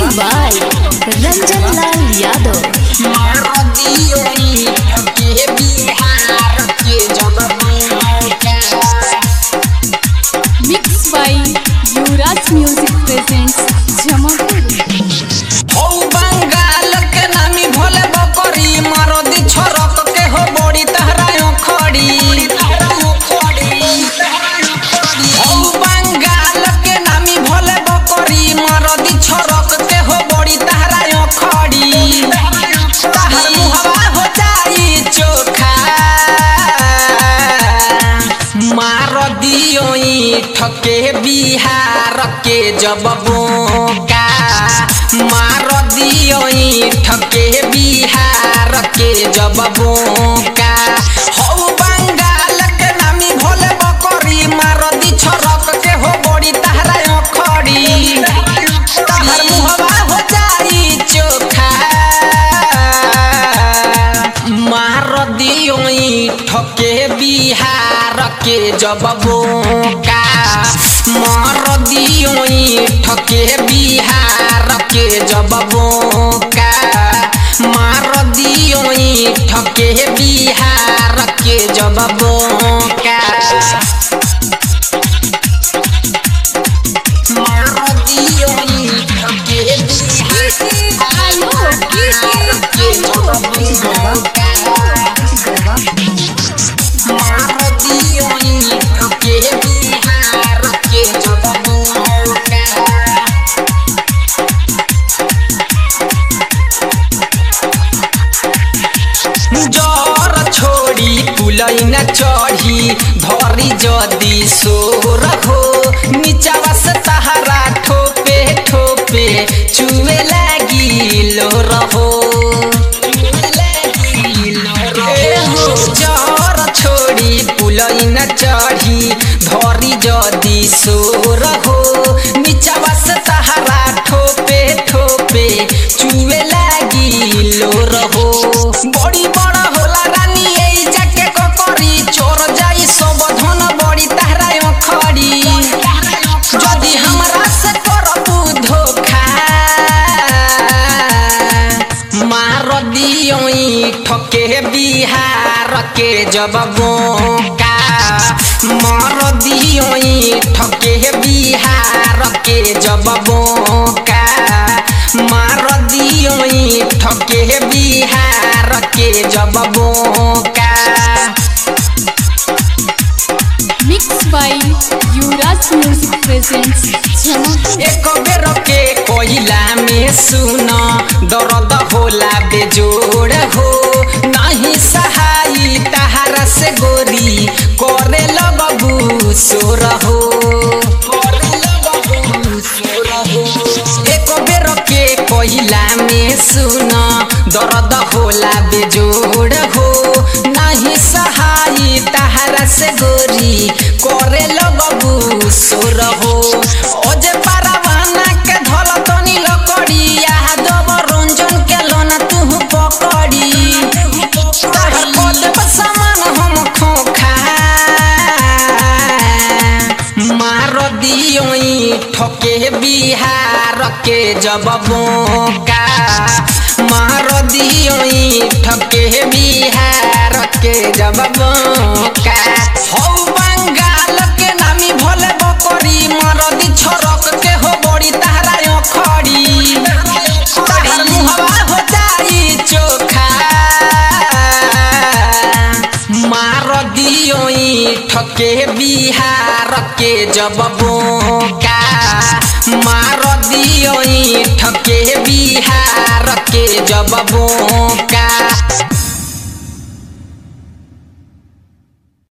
by Ranjan Lal Yadav. Mixed by Yuvraj Music presents Jamapur. हौ बंगाल के नामी भोले बकरी मारदी छरक के हो बड़ी तहरा खड़ी हौ बंगाल के नामी भोले बकरी मारदी छरक के हो बड़ी तहरा खड़ी तहर मुहवा हो जाई चोखा मार दियो ठके बिहार के जब बोका मार दियो ठके बिहार के जब बोका हौ बंगाल के नामी भोले बकरी मार दी छरक के हो बड़ी तहरा खड़ी तहर मुहवा हो जाई चोखा मार दियो ठके बिहार के जब बोका मार दियो ठके बिहार के जब बोका मार दियो ठके बिहार के जब बोका मार दियो ठके बिहार के जब बोका जर छोड़ी पुलैन चढ़ी धरी जदी सोर हो नीचावा से तहरा ठोपे ठोपे चुए लागी लो रहो जर छोड़ी पुलैन चढ़ी धरी जदी सोर हो नीचावा से तहरा ठोपे ठोपे चुए लागी लो रहो बड़ी बड़ा होला रानी एई जाके ककरी चोर जाई सब धन बड़ी तहरा खड़ी जदी हमरा से करबू धोखा मार दियो ठके बिहार के जब बोका मार दियो ठके बिहार के जब बोका मार दियो ठके बिहार के जब बोका Mixed by Yuvraj Music presents Jamapur. एक बेर के कोयला में सुन दर्द होला बेजोड़ हो नहीं सहाई तहारा से गोरी करे लगबू सोर हो एक बेर के कोयला में सुन दर्द होला बेजोड़ हो नहीं सहाई तहारा से गोरी करे लगबू सोर हो ओजे पारावाना के धल तनी लकड़ी यादव रंजन के लोना तू पकड़ी तहर कदम समान हम खोखा मार दियो ठके बिहार के जब बोका मार दियो ठके बिहार के जब बोका हौ बंगाल के नामी भोले बकरी मरदी छरक के हो बड़ी तहरा खड़ी तहर मुहवा हो जाई चोखा मार दियो ठके बिहार के जब बोका मार दियो ठके बिहार के जब बोका